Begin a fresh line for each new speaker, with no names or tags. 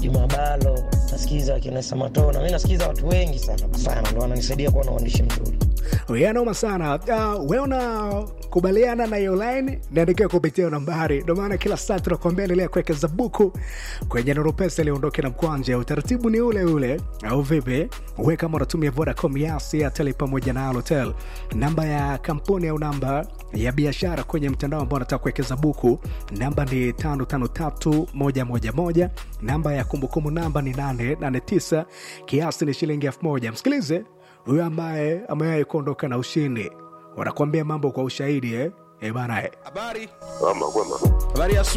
Juma Balo, nasikiza akina Samatona, mi nasikiza watu wengi sana sana, ndo wananisaidia kuwa na uandishi mzuri.
Yanoma sana. Uh, we unakubaliana na hiyo line, niandikia kupitia nambari. Ndo maana kila saa tunakuambia endelea kuwekeza buku kwenye Nuru Pesa ili uondoke na mkwanja. Utaratibu ni ule ule, au vipi? We kama unatumia Vodacom, Yas, Airtel pamoja na Halotel, namba ya kampuni au namba ya biashara kwenye mtandao ambao unataka kuwekeza buku, namba ni 553111 namba ya kumbukumbu namba ni 889 kiasi ni shilingi 1000 Msikilize huyo ambaye amewahi kuondoka na ushindi, wanakuambia mambo kwa ushahidi eh? Eh bana eh.
Habari.
Ama kwema.
Habari ya